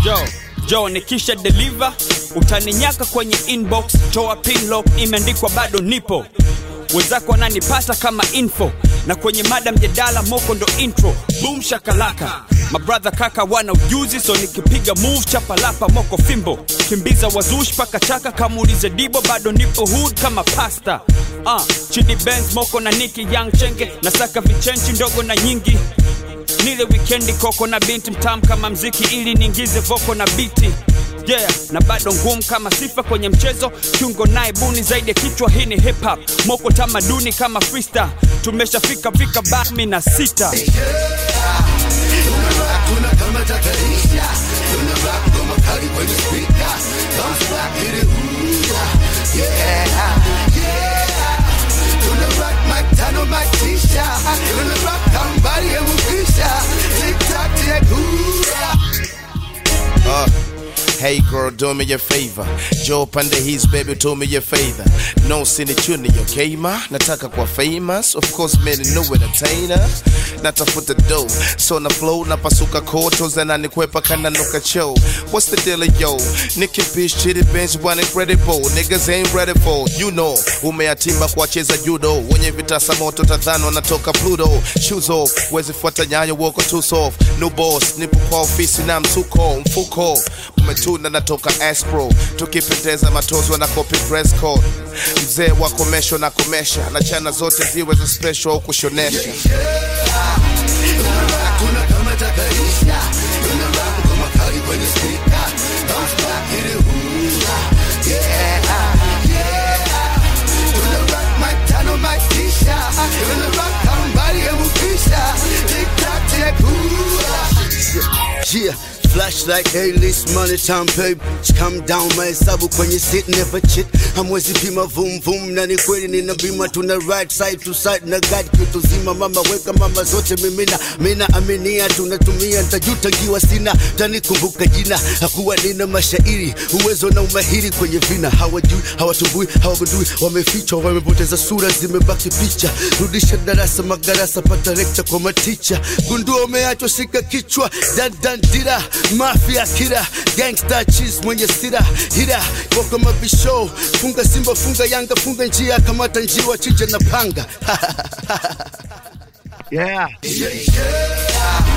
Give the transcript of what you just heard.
yo jo nikisha deliver utaninyaka kwenye inbox toa pinlock imeandikwa bado nipo wenzako wananipata kama info na kwenye mada mjadala moko ndo intro boom shakalaka mabradha kaka wana ujuzi so nikipiga move chapalapa moko fimbo kimbiza wazush paka chaka kamuulize dibo bado nipo hood kama pasta uh, chidi benz moko na niki young chenge nasaka vichenchi ndogo na nyingi nile wikendi koko na binti mtam kama mziki ili niingize voko na biti yeah na bado ngumu kama sifa kwenye mchezo kiungo naye buni zaidi ya kichwa hii ni hip hop moko tamaduni kama freestyle tumeshafika vika bami na sita Uh, hey girl, do me a favor. Joe pande his baby, do me a favor. No sinichuni, okay ma? Nataka kwa famous, of course man no entertainer. Natafuta dough, so na flow napasuka koto zananikwepa kana nuka show. What's the deal yo? Nicky Bish, Chitty Bench, one incredible. Niggas ain't ready for, you know. Umeatimba kuwacheza judo, wenye vitasa moto tadhani wanatoka Pluto. Shoes off, wezi fuata nyayo woko too soft. New boss, nipo kwa ofisi na msuko, mfuko. Umetuna natoka Aspro, tukipendeza matozo na copy dress code. Mzee wa komesho na komesha, na chana zote ziwe za special au kushonesha. Yeah, flashlight, A-list, money time, babe. Come down, mahesabu kwenye sit, never cheat. Hamwezi pima vum vum, na ni kweli nina bima, tuna right side to side na guide kitu zima. Mama weka mama zote mimina, mina aminia, tunatumia ntajuta ngiwa sina, tanikumbuka jina. Hakuwa nina mashairi, uwezo na umahiri kwenye vina. Hawajui, hawatumbui, hawagundui, wamefichwa, wamepoteza sura, zimebaki picha. Rudisha darasa, magarasa, pata lecture kwa maticha. Gundua umeachwa, shika kichwa, dan dan dira, mafia kira, gangsta cheese mwenye sira, hira, wako mabisho, funga Simba, funga Yanga, funga njia, kamata njiwa, chinja na panga. yeah. Yeah.